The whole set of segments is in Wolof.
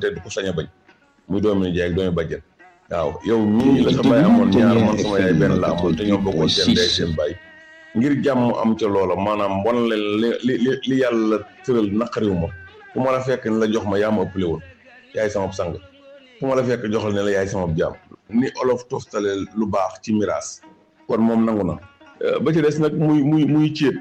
te du ko sañ a bañ muy doomi nijaay ak doomi bàjjen waaw yow mii la sa baay amoon ñaar man sama yaay benn la amoon te ñoo bokkoon seen ndey seen baay ngir jàmm am ca loola maanaam wan leen li li li yàlla tëral naqariwu ma fu ma la fekk ne la jox ma yaa ma ëppale woon yaay sama sang fu ma la fekk joxal ne la yaay sama jaam ni olof toftale lu baax ci miraas kon moom nangu na ba ci des nag muy muy muy céet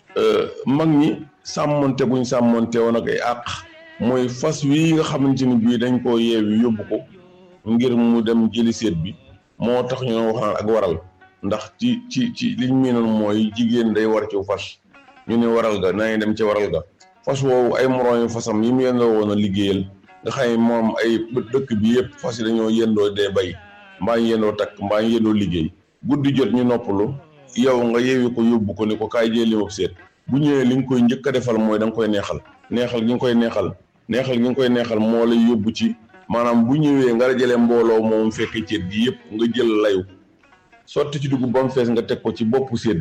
mag ñi sàmmonte buñ sàmmonte woon ak ay àq mooy fas wi nga xamante ni bii dañ koo yeewi yóbbu ko ngir mu dem jëli seet bi moo tax ñu wax naan ak waral ndax ci ci ci liñ miinoon mooy jigéen day war ci fas ñu ne waral ga nañu dem ci waral ga fas woowu ay moroom yu fasam yi mu yendoo woon a liggéeyal nga xam ne moom ay dëkk bi yëpp fas yi dañoo yendoo dee bay mbaa ñu yendoo takk mbaa ñu yendoo liggéey guddi jot ñu noppalu yow nga yeewi ko yóbbu ko ni ko kaay jëli ma seet bu ñëwee li nga koy njëkk a defal mooy da nga koy neexal neexal gi nga koy neexal neexal gi nga koy neexal moo lay yóbbu ci maanaam bu ñëwee nga jëlee mbooloo moom fekk ceet gi yëpp nga jël layu sotti ci dugub ba mu fees nga teg ko ci boppu seet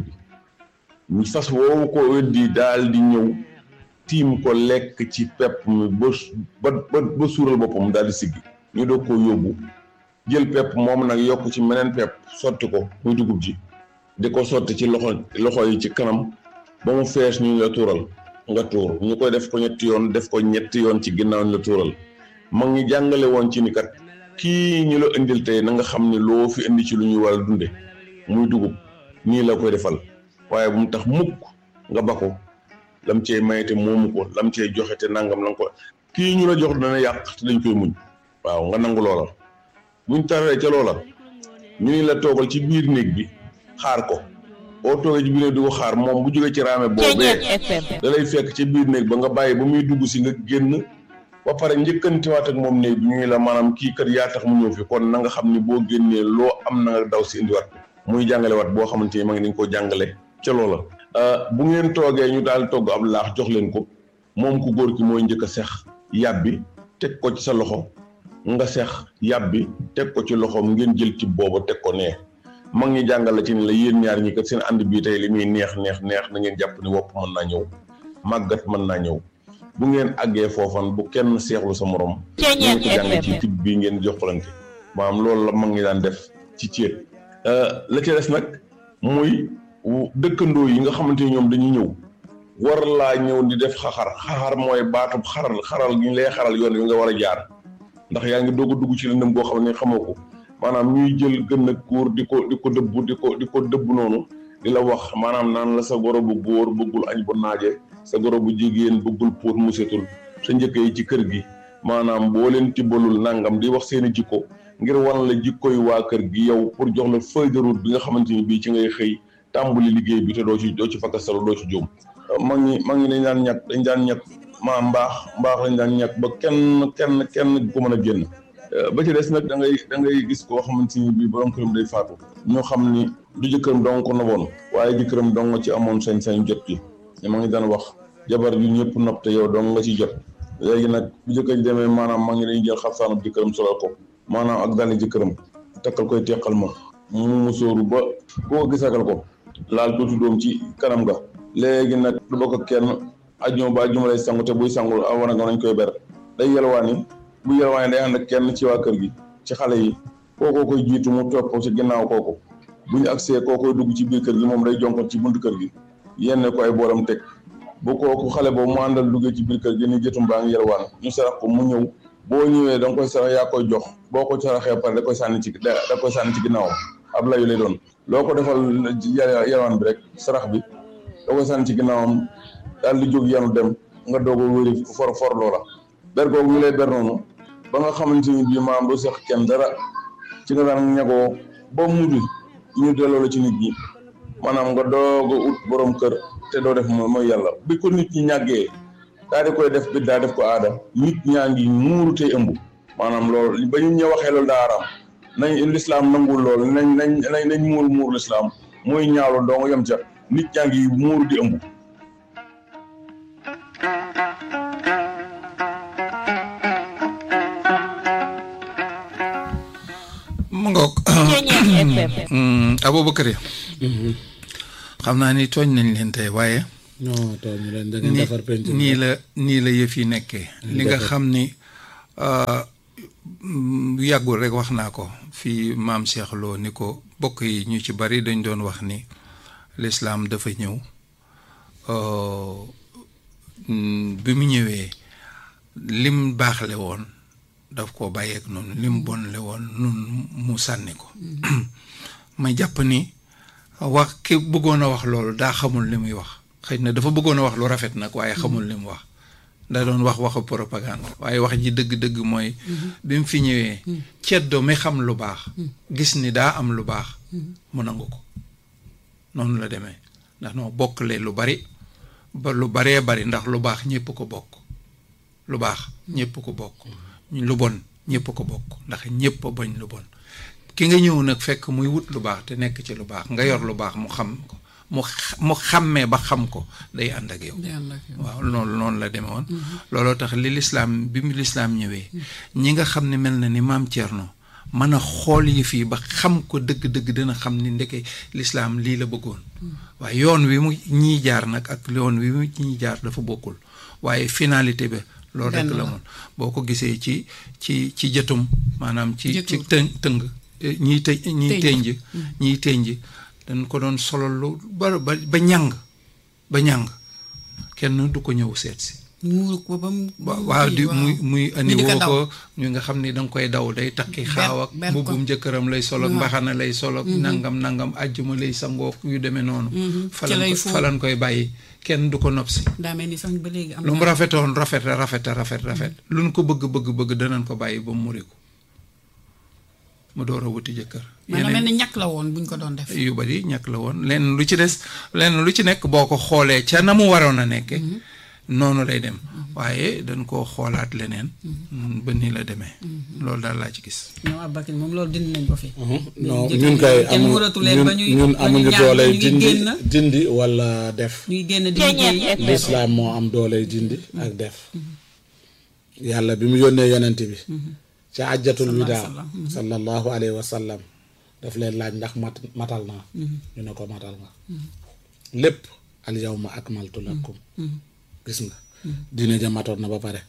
bi fas woowu ko weddi daal di ñëw tiim ko lekk ci pepp mi ba ba ba suural boppam daal di siggi ñu doog koo yóbbu jël pepp moom nag yokk ci meneen pepp sotti ko muy dugub ji di ko sotti ci loxo loxo yi ci kanam ba mu fees ñu la tuural nga tuur ñu koy def ko ñetti yoon def ko ñetti yoon ci ginnaaw ñu la tuural mag ñi jàngale woon ci ni kat kii ñu la indil tey na nga xam ne loo fi indi ci lu ñuy war a dunde muy dugub nii la koy defal waaye bu mu tax mukk nga ba ko lam cee mayete moomu ko lam cee joxe te nangam la nga ko kii ñu la jox dana yàq te dañ koy muñ waaw nga nangu loola buñ taree ca loola ñu ni la toogal ci biir néeg bi xaar ko boo toogee ci biir néeg di ko xaar moom bu jógee ci raame boobee da lay fekk ci biir néeg ba nga bàyyi ba muy dugg si nga génn ba pare njëkkantiwaat ak moom néeg bi ñu la maanaam kii kër yaa tax mu ñëw fi kon na nga xam ni boo génnee loo am na nga daw si indiwaat muy jàngale waat boo xamante ni ma ngi dañ koo jàngale ca loola bu ngeen toogee ñu daal togg ab laax jox leen ko moom ku góor ki mooy njëkk a sex yàbbi teg ko ci sa loxo nga sex yàbbi teg ko ci loxoom ngeen jël ci booba teg ko nee mag ñi jàngal la ci ne la yéen ñaar ñi kat seen ànd bii tey li muy neex neex neex na ngeen jàpp ni wopp mën naa ñëw màggat mën naa ñëw bu ngeen àggee foofan bu kenn seexlu sa morom ngeen ko jàng ci tib bii ngeen joxlante maanaam loolu la mag ñi daan def ci céet la ca des nag muy dëkkandoo yi nga xamante ni ñoom dañuy ñëw war laa ñëw di def xaxar xaxar mooy baatub xaral xaral gi ñu lay xaral yoon wi nga war a jaar ndax yaa ngi doog a dugg ci lëndëm boo xam ne xamoo ko maanaam ñuy jël gën a góor di ko di ko dëbb di ko di ko dëbb noonu di la wax maanaam naan la sa goro bu góor bëggul añ bu naaje sa goro bu jigéen bëggul póot mu setul sa njëkk yi ci kër gi maanaam boo leen tibbalul nangam di wax seeni jikko ngir wan la jikkoy waa kër gi yow pour jox la feuille de route bi nga xamante ni bii ci ngay xëy tàmbali liggéey bi te doo ci doo ci fakkastalu doo ci jóom mag ñi mag ñi dañ daan ñàkk dañ daan ñàkk maa mbaax mbaax lañ daan ñàkk ba kenn kenn kenn ko mën a génn ba ci des nag da ngay da ngay gis koo xamante ni bii borom këram day faatu ñoo xam ni du jëkkëram dong ko noboon waaye jëkkëram dong nga ci amoon sañ-sañ jot gi ma ngi daan wax jabar ju ñëpp nopp te yow dong nga ci jot léegi nag bu jëkkër ji demee maanaam maa ngi dañuy jël xaftaanub jëkkëram solal ko maanaam ak dali jëkkëram takkal koy teqal ma mu musóoru ba koo gisakal ko laal tuuti doom ci kanam ga léegi nag du bokk ak kenn ajjuma ba ajjuma lay sangu te buy sangul a war a nga nañ koy ber day yelwaani bu yelwaani day ànd ak kenn ci waa kër gi ci xale yi kookoo koy jiitu mu topp ci ginnaaw kooku bu ñu agsee koo koy dugg ci biir kër gi moom day jonkon ci buntu kër gi yenn ko ay booram teg bu kooku xale boobu mu àndal duggee ci biir kër gi ni jëtum baa ngi yelwaan ñu sarax ko mu ñëw boo ñëwee da nga koy sarax yaa koy jox boo ko saraxee pare da koy sànni ci da koy sànni ci ginnaawam ab layu lay doon loo ko defal yelwaan bi rek sarax bi da koy sànni ci ginnaawam daal di jóg yanu dem nga doog a wéri for for loola ber googu ñu lay ber noonu ba nga xamante ni bii maam du seq kenn dara ci nga daan ñagoo ba mudi ñu delloo la ci nit ñi maanaam nga doog a ut borom kër te doo def mooy yàlla bi ko nit ñi ñàggee daa di koy def bi daa def ko aada nit ñaa ngi muuru tey ëmb maanaam loolu ba ñu ñëw waxee loolu daa araam nañ lislaam nangul loolu nañ nañ nañ nañ muur muur lislaam mooy ñaawlu doo nga yem ca nit ñaa ngi muuru di ëmb mu ngoog Aboubacar xam naa ni tooñ nañ leen tey waaye non tooñ leen da ngeen defar penc nii la nii la yëf yi nekkee li nga xam ni yàggul rek wax naa ko fii maam Cheikh Lo ni ko bokk yi ñu ci bari dañ doon wax ni lislaam dafa ñëw bi mu ñëwee lim baaxle woon daf ko bàyyeek noonu lim bonle woon nun mu sànni ko ma jàpp ni wax ki bëggoon a wax loolu daa xamul li muy wax xëy na dafa bëggoon a wax lu rafet nag waaye xamul li mu wax da doon wax waxu propagande waaye wax ji dëgg-dëgg mooy bi mu fi ñëwee ceddo mi xam lu baax gis ni daa am lu baax mu nangu ko noonu la demee ndax noo bokkle lu bari ba lu baree bari ndax lu baax ñépp ko bokk lu baax ñépp ko bokk lu bon ñépp ko bokk ndax ñépp a bañ lu bon ki nga ñëw nag fekk muy wut lu baax te nekk ci lu baax nga yor lu baax mu xam ko mu mu xàmmee ba xam ko day ànd ak yow waaw loolu noonu la demee woon looloo tax li lislaam bi mu lislaam ñëwee ñi nga xam ne mel na ni maam Thierno mën a xool yi fii ba xam ko dëgg-dëgg dina xam ni ndeke lislaam lii la bëggoon waaye yoon wi mu ñiy jaar nag ak yoon wi mu ñiy jaar dafa bokkul waaye finalité bi loolu rek la moon boo ko gisee ci ci ci jëtum maanaam ci ci tëng tëng ñiy të ñiy tënj ñiy tënj dañ ko doon solo lu ba ba ba ñàng ba ñàng kenn du ko ñëw seet si muur ko ba mu waaw di muy muy andi woo ko ñu nga xam ni danga koy daw day takki xaaw ak mbubbum jëkkëram lay solo ak mbaxana lay solo ak nangam nangam àjjuma lay sangook yu demee noonu falan falan koy bàyyi kenn du ko nopp si daa mel ni sax ba léegi am lu mu rafetoon rafet rafet rafet rafet lu ñu ko bëgg bëgg bëgg danañ ko bàyyi ba mu muriku mu door a wuti jëkkër maanaam mel ni ñàkk la woon buñ ko doon def yu bari ñàkk la woon lenn lu ci des lenn lu ci nekk boo ko xoolee ca na mu waroon a nekke noonu lay dem waaye dañ koo xoolaat leneen ba nii la demee loolu daal laa ci gis ñoom Aboubacry moom loolu dindi nañ ko fi non ñun kay amu ñun amuñu dooley dindi dindi wala def ñuy génn di liggéey lislaam moo am dooley dindi ak def yàlla bi mu yónnee yonent bi ca àjjatul widaa sallallahu alayhi wa sallam daf leen laaj ndax mat matal naa ñu ne ko matal nga lépp al yawma akmaltu lakum gis nga diine ja matoon na ba pare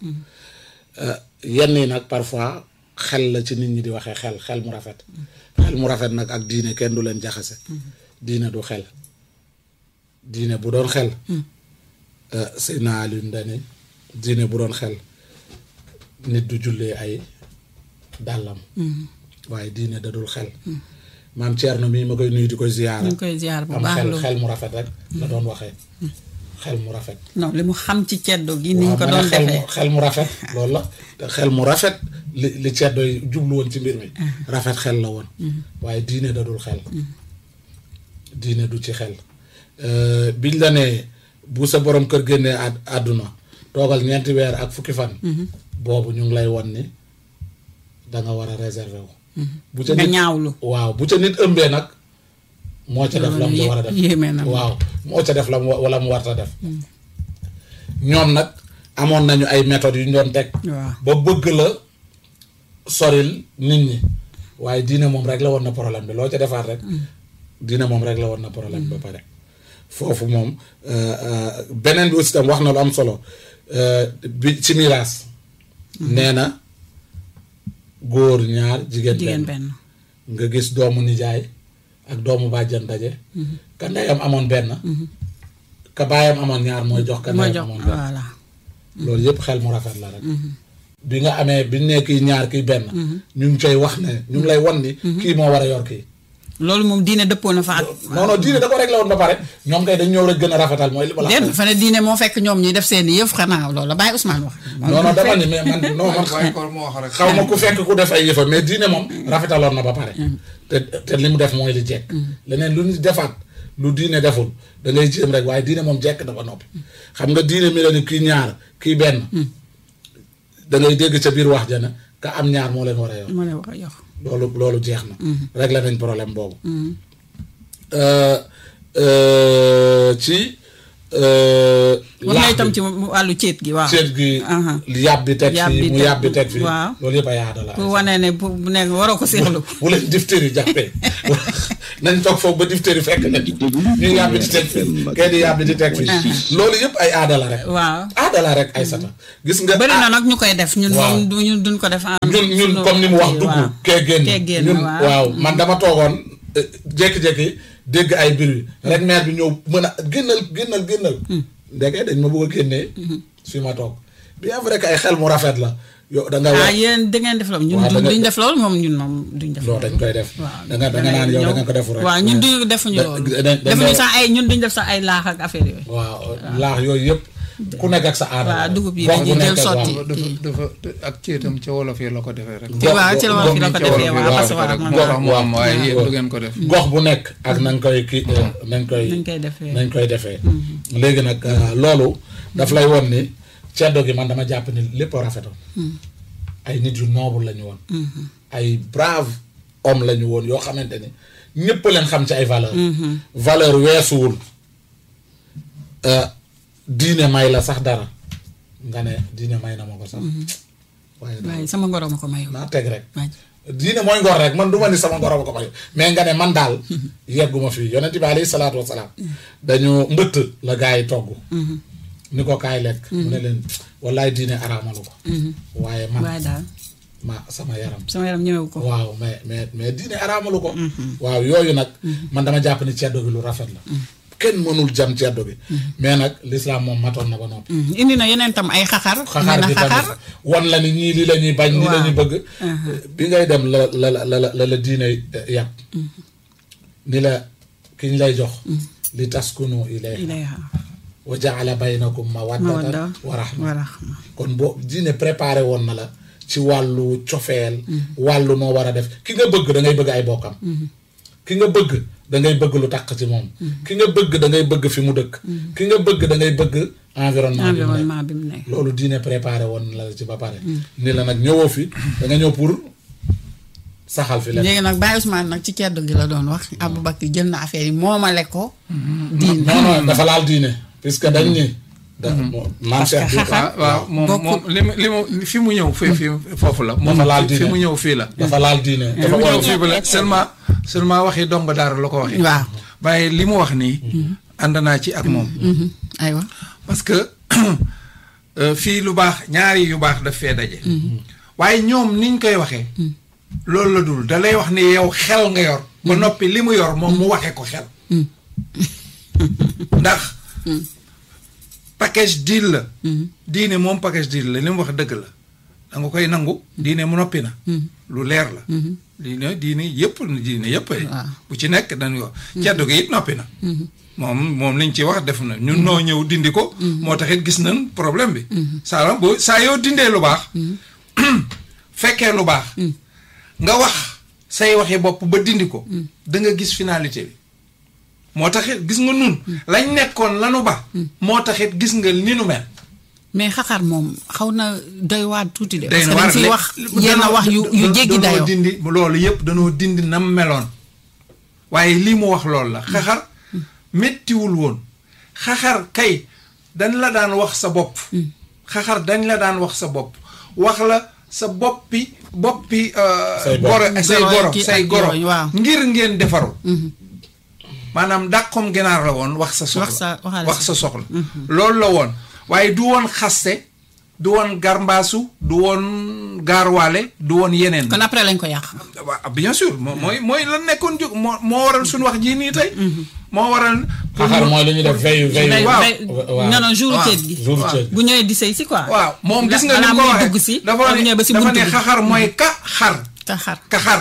yenn yi nag parfois xel la ci nit ñi di waxee xel xel mu rafet xel mu rafet nag ak diine kenn du leen jaxase diine du xel diine bu doon xel Seydina Aliou Ndane diine bu doon xel nit du jullee ay dàllam waaye diine da dul xel maam Thierno mii ma koy nuyu di koy ziyaara ñu koy ziyaar bu am baax xel loolu xel mu rafet rek la doon waxee xel mu rafet non li mu xam ci ceddo gi niñ ko waaw doon ma ne xel mu defee xel mu rafet loolu la te xel mu rafet li li ceddo yi jublu woon ci mbir mi rafet xel la woon waaye diine da dul xel diine du ci xel biñ la nee bu sa borom kër génnee àdd àdduna toogal ñeenti weer ak fukki fan boobu ñu ngi lay won ni da nga war a réserver wu bu ca nga nit ñaawlu waaw bu ca nit ëmbee nag moo ca def la mu war a def yéeme na waaw moo ca def la mu wala mu warta def ñoom nag amoon nañu ay méthodes yu ñu doon teg waaw ba bëgg la soril nit ñi waaye diine moom rek la woon na problème bi loo ca defaat rek diine moom rek la woon na problème bi ba pare foofu moom euh, euh, beneen bi aussi tam wax na lu am solo euh, bi ci miraas nee na góor ñaar jigéen jigéen benn benn nga gis doomu nijaay ak doomu bàjjan daje ka ndeyam amoon benn ka baayam amoon ñaar mooy jox ka mooy ndeyam jox amoon benn voilà loolu yëpp xel mu rafet la rek bi nga amee bi ñu nee kii ñaar kii benn ñu ngi koy wax ne ñu ngi lay wan ni kii moo war a yor kii loolu moom diine dëppoo na fa ak non non diine da ko réglé woon ba pare ñoom kay dañ ñëw rek gën a rafetal mooy li ma la déet wax fa ne diine moo fekk ñoom ñuy def seen i yëf xanaa loolu la bàyyi Ousmane wax non non dama ni mais man non man waaye kon moo wax rek xaw ma ku fekk ku def ay yëfa mais diine moom rafetaloon na ba pare te te li mu def mooy li jekk leneen lu ñu defaat lu diine deful da ngay jéem rek waaye diine moom jekk dafa noppi xam nga diine mi la ni kii ñaar kii benn da ngay dégg ca biir wax ja ne ka am ñaar moo leen war a yor ma ne wax yow loolu loolu jeex na réglé nañ problème boobu Euh, euh, ci euh, wax na laax itam bi, ci wàllu céet gi waaw. seet gi Aha. yàbbi teg Yàbbi fii mu teg- yàbbi teg fii waaw. loolu yëpp ay aada la pour wane ne bu bu nekk waroo ko seexlu. bu leen diphtérie jàppee nañ toog foofu ba diphtérie fekk na ñu yàbbi di teg fii kay di yàbbi di teg fii loolu yëpp ay aada la rek waaw. aada la rek ay sata gis nga bëri na nag ñu koy def ñun waaw. moom du ñun duñ ko def. en ñun ñun sunu- comme ni mu wax dugg waaw. kee génn kee génn, ñun waaw. waaw man dama toogoon eh, jékki-jékki dégg ay bruit rek maire bi ñëw mën a génnal génnal génnal ndeke dañ ma bëgg a génnee fi ma toog bien vrai que ay xel mu rafet la yow da nga ah wax yéen da ngeen def loolu ñun waaw, da nga- duñ def loolu moom ñun moom duñ def loolu dañ koy def waaw da nga da nga naan yow da nga ko defu rek waaw ñun du defuñu Da- loolu da- da- defuñu da- sax ay ñun duñ def sax ay laax ak affaire yooyu waaw laax yooyu yëpp ku nekk ak sa aada waaw, dugub yi gox bu dañuy jël nekk ak- sotti. waaw. dafa dafa ak ceetam ca wolof yi la ko defee rek. ci waaw ci la wolof yi la ko Ca wolof defee yi waaw la parce ko que defee rek waaw moo tax man mu am waaye waaw. yéen du ngeen ko def. gox bu nekk ak nañ koy ki nañ koy nañ koy defee. nañ koy defee léegi nag euh, loolu daf lay won ni ceddo gi man dama jàpp ni lépp a rafetoon ay nit yu noble la ñu woon ay brave homme la ñu woon yoo xamante ni ñëpp leen xam ci ay valeur valeur weesuwul euh, diine may la sax dara nga ne diine may na ma ko sax waaye daal waaye sama ngoro ma ko mayu naa teg rek waay diine mooy ngor rek man du ma ni sama ngor a ko may mais nga ne man daal yegguma fii yonent bi alayhi salaatu wasalaam dañu mbëtt la gaa yi togg ni ko kaay lekk mu ne leen wallaay diine araamalu ko waaye man waaye daal ma sama yaram sama yaram ñëwewu ko waaw mais mais mais diine araamalu ko waaw yooyu nag man dama jàpp ni ceddo gi lu rafet la kenn mënul jam ceddo gi mais nag l'islam moom matoon na ba noppi Mm, indi na yeneen tam ay xaxar xaxaar nee bi na xaxar tamit wan la ni ñii li la ñuy bañ li la ñuy bëgg bi ngay dem la la la la la la diine yàpp ni la ki ñu lay jox li taskunu ilayha ilayha wa jaala baynakum mawaddatan mawadda wa rahma wa rahma kon boo diine préparé woon na la ci wàllu cofeel wàllu noo war a def ki nga bëgg da ngay bëgg ay bokkam ki nga bëgg da ngay bëgg lu taq ci moom ki nga bëgg da ngay bëgg fi mu dëkk ki nga bëgg da ngay bëgg environnement bi mu nekk environnement bi mu nekk loolu diine préparé woon na la ci ba pare ni la nag ñëwoo fi da nga ñëw pour saxal fi leen léegi nag Baye Ousmane nag ci ceddo gi la doon wax Aboubacry jël na affaire yi moomale ko diine non non dafa laal diine puisque dañ ni da maam Parce Cheikh que bi xaxar- waaw waaw moom Bokk- moom li mu li mu fi mu ñëw fii fii foofu la. moom Dafa laal fi diine. mu ñëw fii la. dafa laal diine fi dafa mu war ñëw a fii ba la seulement seulement waxi dong daara la ko waxee. waaw waaye li mu wax nii. ànd naa ci ak moom. Mhm. aywa parce que euh, fii lu baax ñaari yu baax daf fee daje. waaye ñoom niñ koy waxee. loolu la dul da lay wax ni yow xel nga yor. ba noppi li mu yor moom mu waxee ko xel. ndax. package deal la. diine moom package deal la li mu wax dëgg la. da nga koy nangu. diine mu noppi na. lu leer la. diine diine yëpp diine yëpp. Waaw. bu ci nekk dañuy wax. ceddo gi it noppi na. moom moom liñ ci wax def na ñun noo ñëw dindi ko. moo tax it gis nañ problème bi. saa boo saa yoo dindee lu baax. fekkee lu baax. nga wax say waxi bopp ba dindi ko. da nga gis finalité bi. moo tax it gis nga nun lañ nekkoon lanu ba. moo tax it gis nga ni nu mel. mais xaxar moom xaw na doy waar tuuti de. day parce que dañ siy wax yenn wax yu yu jéggi danoo dayoo. dindi loolu yëpp danoo dindi nam meloon waaye lii mu wax loolu la xaxar méttiwul woon xaxar kay dañ la daan wax sa bopp xaxar dañ la daan wax sa bopp wax la sa boppi boppi euh, Say bor. goro say Goro goro ki say ak goro yooyu, waaw. ngir ngeen defaru maanaam dàqom ginaar la woon wax sa soxla Wax sa- waxaale wax sa- sa soxla loolu la woon waaye du woon xaste du woon garmbaasu du woon gaarwaale du woon yeneen kon après lañ ko yàq. waaw bien sûr moo mooy mooy la nekkoon jóg moo moo waral suñu wax jii nii tey moo waral xaxar mooy lu ñuy def veille veille Day- waaw. day- waaw. non non jour waaw. ceet gi. jour ceet bu ñëwee di sëy si quoi. waaw moom gis nga ni balaa mu ko muy waxee dugg si. dafa bu ne ñëwee ba si dafa buntu ne bi. xaxar mooy ka xar te xar. ka xar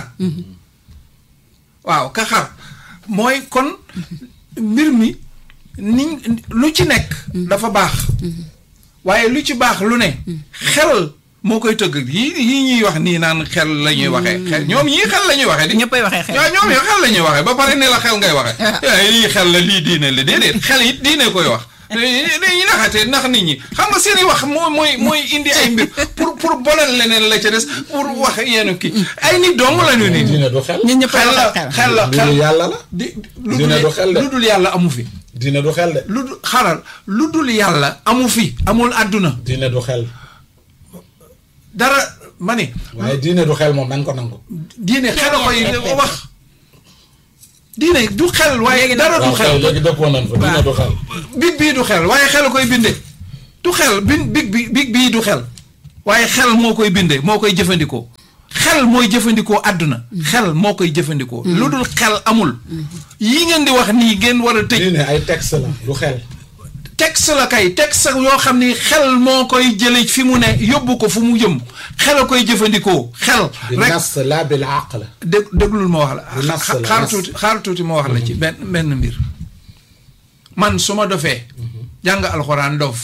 waaw ka xar mooy kon mbir mi niñ lu ci nekk dafa baax waaye lu ci baax lu ne xel moo koy tëgg yii yii ñuy wax nii naan xel la ñuy waxee xel ñoom ñii xel la ñuy waxee di ñëppay waxee xel. waaw ñoom yow xel la ñuy waxee ba pare ne la xel ngay waxee waaye lii xel la lii diine la déedéet xel it diine koy wax dañuy naxatee nax nit ñi xam nga seen i wax moo mooy mooy indi ay mbir pour pour bolal leneen la ca des pour wax yenn kii ay nit dong la ñu nit diine du xel ñun ñëppay xel la waxee xel. xel la xel mbiru yàlla la di lu Diine du xel de. dul lu dul yàlla amu fi diine du xel de lu dul xaral lu dul yàlla amu fi amul àdduna diine du xel dara ma ni waaye diine du xel moom nañ ko nangu diine xel a koy wax diine du xel waaye dara du waaw xel kay léegi dëppoo nañ fa diine du xel big bii du xel waaye xel a koy binde du xel bin big bi big bii du xel waaye xel moo koy binde moo koy jëfandikoo xel mooy jëfandikoo àdduna xel moo koy jëfandikoo lu dul xel amul yi ngeen di wax nii ngeen war a tëj diine ay texte la du xel texte la kay texte yoo xam ni xel moo koy jële fi mu ne yóbbu ko fu mu jëm xel a koy jëfandikoo xel bi rek nas la bil aql dég déglul ma wax Bu la nas xa- la, xaar nas. tuuti xaar tuuti ma wax la ci benn benn mbir man su ma dofee jàng alxuraan dof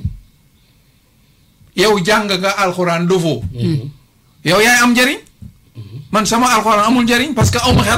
yow jàng nga alxuraan dofoo yow yaay am njariñ man sama alxuraan amul njariñ parce que aw ma xel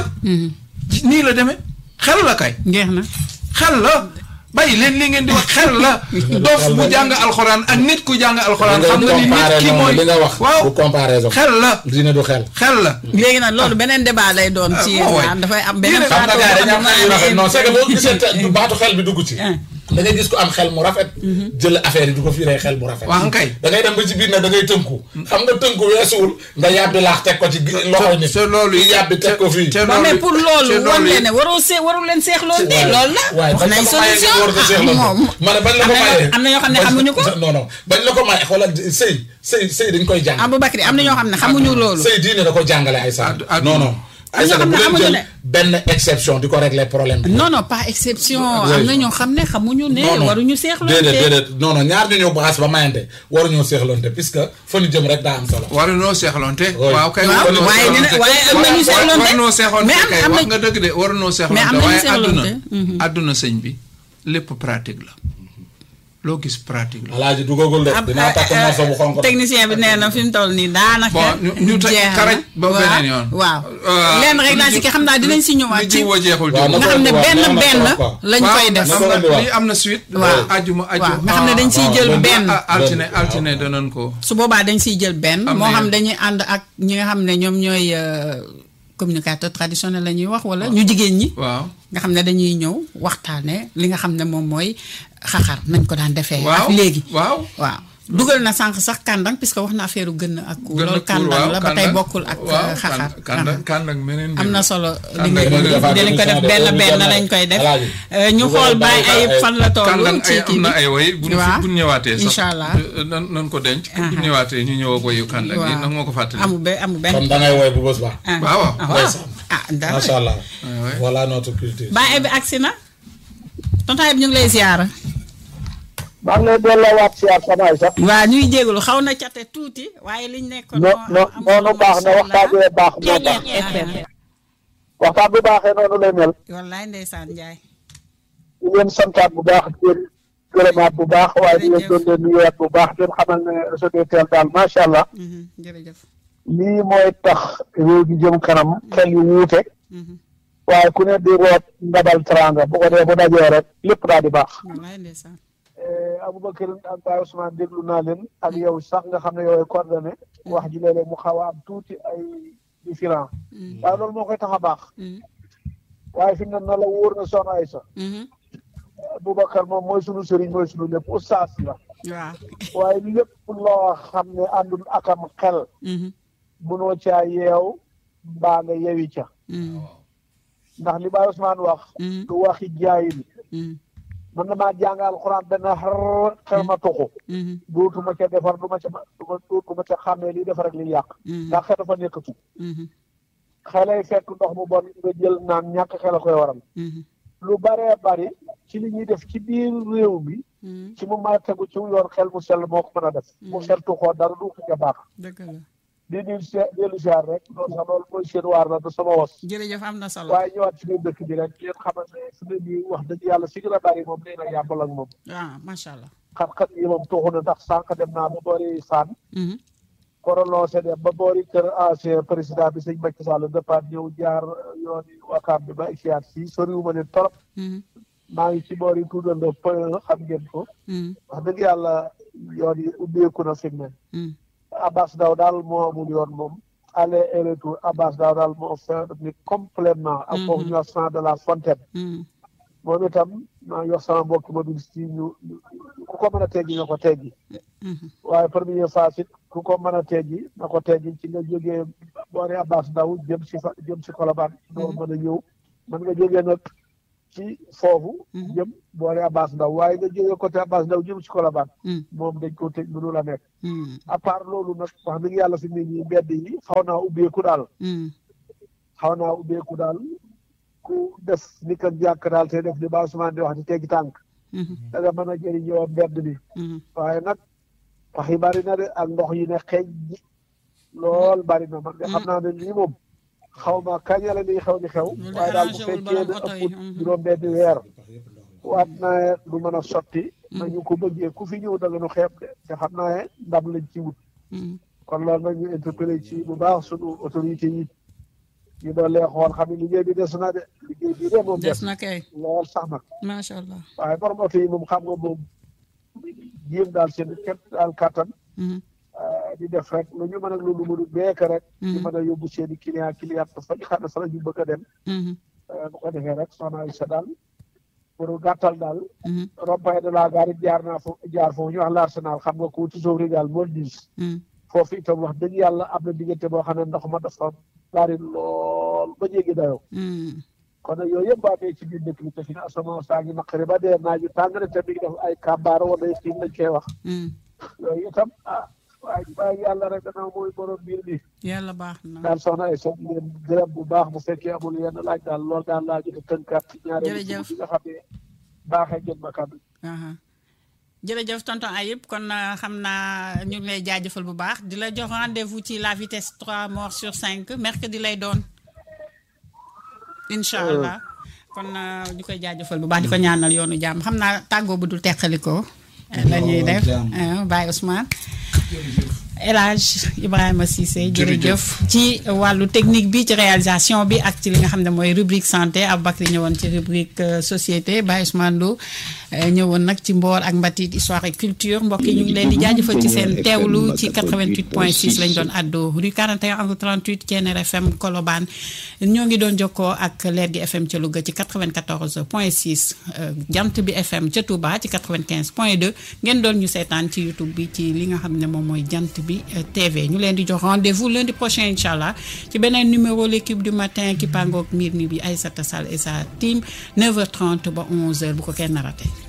nii la demee xel la kay ngeex na xel la bàyyi leen li ngeen di wax xel la dof bu jàng alxuraan ak nit ku jàng alxuraan xam nga ni nit ki mooy li nga wax waaw bu comparaison xel la diine du xel xel la léegi nag loolu beneen débat lay doon ci ah, moo yéen dafay am beneen Yéen a xam nga gars yi dañu am xel yu rafet non c'est que boo gisee te- du baatu xel bi dugg ci Ah. da ngay gis ko am xel mu rafet jël affaire yi du ko fiiree xel mu rafet waaw kay. da ngay dem ba ci biir nag da ngay tënku xam nga tënku weesuwul nga yàbbi laax teg ko ci gi- loxoy nit te loolu yi yàbbi teg ko fii te non mais pour loolu te wan loolu leen ne waroo see warul leen seexloon de loolu la waaye wax bañ la nañ ko mayee solution nga war ko seexloon moom ma ne bañ la ko am na ñoo- mayee am na ñoo xam ne bañ- xamuñu ko. non non bañ la ko mayee xoolal sëy sëy sëy dañ koy jàng Aboubacry am na ñoo xam ne xamuñu loolu sëy diine da ko jàngale ay sa Ad- ad- non non Am na ay sa ñoo xam bu ne leen xamuñu jël ne. benn exception di ko régler problème bi non non pas exception Oui. am na ñoo xam ne xamuñu ne non non waruñu seexloon déedéet de déedéet non non ñaar ñu ñëw baas ba mayante waruñoo seexloonte puisque fa ñu jëm rek daa am solo waruñoo seexloonte Oui. waaw kay waaw waruñoo waaye dina seexloonte. waaye am na ñu seexloonte waruñoo seexloonte mais am kay am wax na nga dëgg de waruñoo Mais am seexloonte nañu waaye àdduna seexloonte. àdduna sëñ bi lépp pratique la loo gis pratique la alaaji dugagul de ab- dinaa takk eh, morso bu xonk technicien bi nee na fi mu toll nii daanaka. Bon, ñu- ñu teg jeex na. karaj ba Waaw, beneen yoon. waaw Euh, lenn rek laa si ki xam naa dinañ si ñëwaat li ci jiw wa jeexul Waaw, jiw. na nga xam ne waaw, benn nee na benn trop, quoi. lañ koy def. na ko indi waat. lii am na suite. Waaw. ajuma aju waaw nga xam ne dañ siy jël waaw, benn. ah, altine Benn, altine danañ ko. su boobaa dañ siy jël benn Am moo na xam yoon. dañuy ànd ak ñi nga xam ne ñoom ñooy euh, communicateur traditionnel la ñuy wax wala ñu jigéen ñi waaw. nga xam ne dañuy ñëw waxtaane li nga xam ne moom mooy xaxar nañ ko daan defee waaw ak léegi waaw. waaw dugal na sànq sax kàndang puisque wax na affaire gën ak ku gën a loolu kuur, kàndang waaw, la ba tey kàndang. bokkul ak waaw, euh, xaxar kànd- kàndang kàndang meneen mbir am na la. solo li Kàndang nga meneen defaat dinañ ko def émission de benn heure bi benn jot na lañ koy def Alaaji. Euh, ñu Bu xool ko bàyyi bàyyi ay ay- fan la toll kàndang ci ay am kii na bi ay way bu ñu waaw. bu ñu ñëwaatee sax Incha allah. euh, nan nan ko denc bu ñu ñëwaatee ñu ñëw ak wayu kàndang yi waaw nag moo ko fàttali amu be amu benn kon da ngay woy bu bës ba ah waaw waaw. ah waaw Ndeysaan. ah dara macha allah ouais. voilà notre culture bàyyi bi agsi na tontaay bi ñu ngi lay ziyaara maa ngi lay delloowaat si waat sama ay sax waaw ñuy jégalu xaw na cate tuuti waaye liñ nekkoon no no noonu baax na waxtaan bi baax moo baax waxtaan bu baaxee noonu lay mel wallaay ndeysaan Njaay di leen santaat bu baax di leen gërëmaat bu baax waaye di leen doon leen nuyuwaat bu baax di leen xamal ne SODETEL daal macha allah Mhm, jërëjëf lii mooy tax réew gi jëm kanam xel yu wuute Mhm, waaye ku ne di root ndabal teranga bu ko dee bu dajee rek lépp daal di baax wallaay ndeysaan Aboubacar ak Baye Ousmane déglu naa leen ak yow sax nga xam ne yow ay coordonné wax ji léeg-léeg mu xaw a am tuuti ay différent Mhm, waaye loolu moo koy tax a baax mhm, waaye fi mu ne na la wóor na soxna Aysa mhm. Aboubacar moom mooy sunu sëriñ mooy sunu lépp oustaz la waaw waaye lépp loo xam ne àndul akam xel Mhm, mënoo caa yeew mbaa nga yewi ca mhm, ndax li Baye Ousmane wax mhm, du waxi jaayil mhm, mën na maa jàng alxuraan benn xar xel ma tuxu mhm, dootuma ca defar du ma ca duma dootuma ca xàmmee liy defar ak liy yàq mhm, ndax xel dafa nekkatu mhm, xelay fekk ndox mu bon nga jël naan ñàkk xel a koy waral mhm, lu baree bari ci li ñuy def ci biir réew mi mhm. ci mu ma tegu ci yoon xel mu sell moo ko mën a def mu xel tuxoo dara du ko ca baax dëgg la di nuyu si dellu siyaar rek loolu sax loolu mooy seen waar la du sama was jërëjëf am na solo waaye ñëwaat ci biir dëkk bi rek ngeen xamal ne su ne nii wax dëgg yàlla si gën a bari moom nee na yàmbal ak moom ah macha allah xat-xat yi moom tuxu na ndax sànq dem naa ba boori saan Mhm, prolongé dem ba boori kër ancien président bi sëñ Macky Sall départ ñëw jaar yoon yi wakaam bi ba ixiaat fii soriwuma leen torop mhm, maa ngi ci boori tuudandoo point xam ngeen ko mhm, wax dëgg yàlla yoon yi ubbeeku na fi mu ne mhm. Abbas Daw daal moo amul yoon moom aller et retour Abbas Daw daal moo fait ni complètement ak foofu ñu wax centre de la fontaine Mhm, moom itam maa ngi wax sama mbokk mobiliste yi ñu ku ko mën a teggi nga ko teggi waaye première phase it ku ko mën a teggi na ko teggi ci nga jógee boori Abbas Ndaw jëm si fa jëm si Colobane doo mën a ñëw mën nga jógee nag ci foofu jëm boori Abbas Ndaw waaye nga jógee côté Abbas Ndaw jëm si Colobane moom dañ ko tëj mënu la nekk à part loolu nag wax dëgg yàlla fi mu ne nii mbedd yi xaw naa ubbeeku daal xaw naa ubbeeku daal ku def ni kan jàkk daal te def ni ba Ousmane di wax di teggi tànk da nga mën a jëriñoo mbedd mi waaye nag wax yi bari na de ak ndox yi ne xeeñ ji lool bari na man de xam naa ne lii moom xaw ma kañ la ni xew ni xew waaye daal bu fekkee ne ëpp juróom benn weer waat naa du mën a sotti nañu ko bëggee ku fi ñëw da nga nu xeeb de te xam naa ne ndam lañ ci wut kon loolu nag ñu interpellé ci bu baax sunu autorité yi ñu doon lee xool xam ne liggéey bi des na de liggéey bi de moom des na kay lool sax nag macha allah waaye borom oto yi moom xam nga moom jéem daal seen képp daal kàttan di def rek lu ñu mën a lu lu mënu beek rek ñu mën a yóbbu seen i client client fa ñu xam ne fa la ñu bëgg a dem bu ko defee rek soxna Aïssa daal pour gàttal daal rond-point de la gare jaar naa foofu jaar foofu ñu wax l'Arsenal xam nga ko toujours régal mool dis foofu itam wax dëgg yàlla am na diggante boo xam ne ndox ma dafa bari lool ba jéggi dayoo kon nag yooyu yëpp baa dee ci biir dëkk bi te fi ne asamaan saa ngi naqari ba dee naaju tàng na te mi ngi def ay kàmbaar wala xiin lañ koy wax yooyu itam ah waaye waaye yàlla rek dana mooy borom biir bi yàlla baax na daal soxna ay soog leen gërëm bu baax bu fekkee amul yenn laaj daal loolu daal laa gën a tënkaat ci ñaari jërëjëf bi nga xam ne baaxee gën ma kàddu jërëjëf tonton Ayib kon xam naa ñu ngi lay jaajëfal bu baax di la jox rendez-vous ci la vitesse 3 morts sur 5 mercredi lay doon incha allah kon ñu koy jaajëfal bu baax di ko ñaanal yoonu jàmm xam naa tàggoo bu dul teqalikoo la ñuy def Baye Ousmane El Hadj Ibrahima Cissé jërëjëf ci wàllu technique bi ci réalisation bi ak ci li nga xam ne mooy rubrique santé Aboubacry ñëwoon ci rubrique société Baye Ousmane Lo ñëwoon nag ci mboor ak mbatit histoire et culture mbokk yi ñu ngi leen di jaajëfal ci seen teewlu ci 88 point 6 lañ doon addo rue 41 angle 38 Thiéniere FM Colobane ñoo ngi doon jokkoo ak leer gi FM ca Louga ci 94 point 6 jant bi FM ca Touba ci 95 point 2 ngeen doon ñu seetaan ci YouTube bi ci li nga xam ne moom mooy jant bi TV ñu leen di jox rendez-vous lundi prochain incha allah ci beneen numéro l'équipe du matin ki pangook miir mi bi Aïssata Sall et sa team 9h30 ba 11h bu ko kenn raté